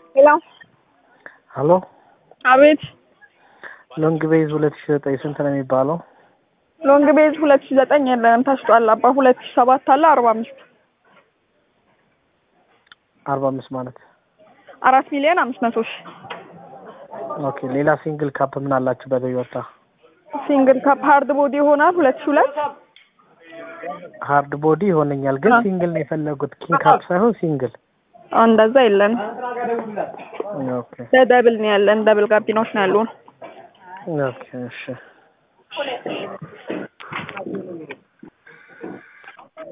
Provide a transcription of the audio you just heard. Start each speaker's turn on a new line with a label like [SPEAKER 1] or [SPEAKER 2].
[SPEAKER 1] ሄሎ
[SPEAKER 2] ሀሎ
[SPEAKER 1] አቤት
[SPEAKER 2] ሎንግ ቤዝ ሁለት ሺ ዘጠኝ ስንት ነው የሚባለው?
[SPEAKER 1] ሎንግ ቤዝ ሁለት ሺ ዘጠኝ የለንም ተሽጧል። አባ ሁለት ሺ ሰባት አለ አርባ አምስት
[SPEAKER 2] አርባ አምስት ማለት
[SPEAKER 1] አራት ሚሊዮን አምስት መቶ ሺ
[SPEAKER 2] ኦኬ። ሌላ ሲንግል ካፕ ምን አላችሁ በቶዮታ?
[SPEAKER 1] ሲንግል ካፕ ሀርድ ቦዲ ይሆናል ሁለት ሺ ሁለት
[SPEAKER 2] ሀርድ ቦዲ ይሆነኛል፣ ግን
[SPEAKER 1] አ-
[SPEAKER 2] ሲንግል ነው የፈለጉት ኪንግ ካፕ ሳይሆን ሲንግል።
[SPEAKER 1] እንደዛ የለንም።
[SPEAKER 2] ኦኬ
[SPEAKER 1] ለደብል ነው ያለን። ደብል ጋቢናዎች ነው ያሉን።
[SPEAKER 2] ኦኬ እሺ